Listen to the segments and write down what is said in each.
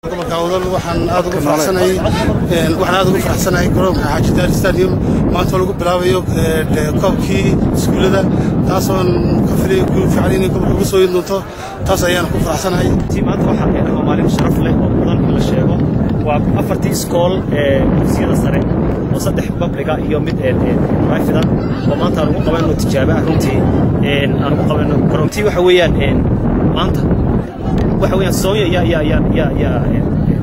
gobolka awdal waxaan aad ugu faraxsanahay waxaan aad ugu faraxsanahay garoonka xaaji daari stadium maanta lagu bilaabayo koobkii iskuullada taasoon ka filay guul fiican inay gobolka ugu soo yin doonto taas ayaan ku faraxsanahay maanta waxaa keenaha maalin sharaf leh oo mudan in la sheego waa afartii iskool ee dugsiyada sare oo saddex babliga iyo mid raafidan oo maanta aan ugu qabanno tijaabo ah runtii aan ugu qabanno garoontii waxa weeyaan maanta waxa weeyaan soonya yaa yaa yaa yaa yaa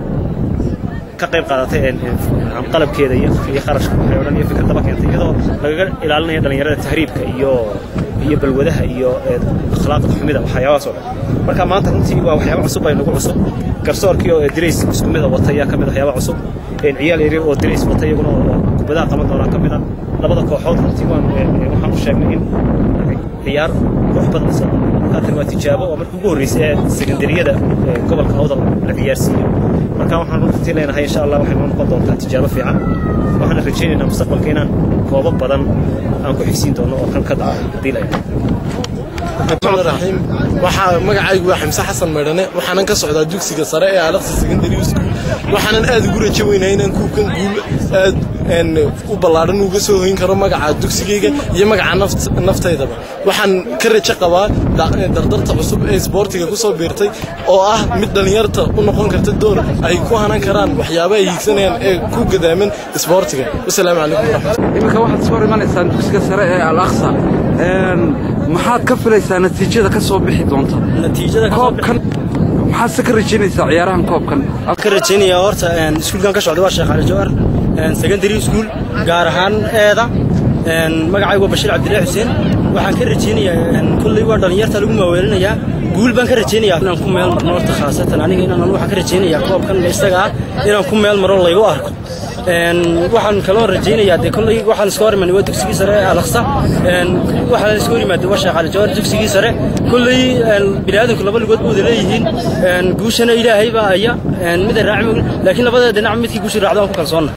ka qayb qaadatay qalabkeeda iyo iyo kharashka waxay odhan iyo fikraddaba keentay iyadoo lagaga ilaalinayo dhallinyarada tahriibka iyo iyo balwadaha iyo akhlaaqda xumida waxyaabahaas oo dhan marka maanta runtii waa waxyaaba cusub ay nagu cusub garsoorkii oo dirays isku mid a wata ayaa ka mid waxyaaba cusub ciyaal yaryar oo dirays wata iyaguna oo kubadaha qaban doonaa ka mid a labada kooxood runtii waan waxaan u sheegnay in ciyaar qurux badan soo haatan waa tijaabo oo markii ugu horreysay ee sekandariyada gobolka awdal la ciyaarsiiyo marka waxaan runtii leenahay insha allah waxay noo noqon doontaa tijaabo fiican waxaana rajaynaynaa mustaqbalka inaan koobo badan aan ku xigsiin doono oo kan ka daca haddii la raxiim waxaa magacaygu waa xamse xasan maydhane waxaanan ka socdaa dugsiga sare ee alaqsi secondary school waxaanan aad ugu rajo weynaa inaan kuukan guul aad u ballaadhan uga soo hoyn karo magaca dugsigayga iyo magaca naftaydaba waxaan ka rajo qabaa dardarta cusub ee isboortiga ku soo biirtay oo ah mid dhallinyarta u noqon karta door ay ku hanan karaan waxyaaba ay hiigsanayaan ee ku gadaaman isboortiga wasalaamu calaykum waraxmat iminka waxaad soo imanaysaan dugsiga sare ee al aqsa maxaad ka filaysaa natiijada ka soo bixi doonta koobkan maxaad se ka rajaynaysaa ciyaarahan koobkan ka rajaynayaa horta iskuulkan ka socda waa sheekh cali jawar secondary school gaar ahaan eeda magacaygu waa bashiir cabdillahi xuseen waxaan ka rajaynayaa kulley waa dhallinyarta lagu maaweelinayaa guul baan ka rajaynayaa inaan ku meel marno horta khaasatan aniga inaan waxaan ka rajaynayaa koobkan isaga ah inaan ku meel maro laygu arko waxaan kaloo rajaynayaa dee kolley waxaan iska hor imaanay waa dugsigii sare ee alaqsa waxaan iska hor imaaday waa sheekh cali jawar dugsigii sare kolley bini'aadanku laba lugood buu wada leeyihiin guushana ilaahay baa aya mida raaci laakiin labada dhinac midkii guushi raacda waan ku kalsoonna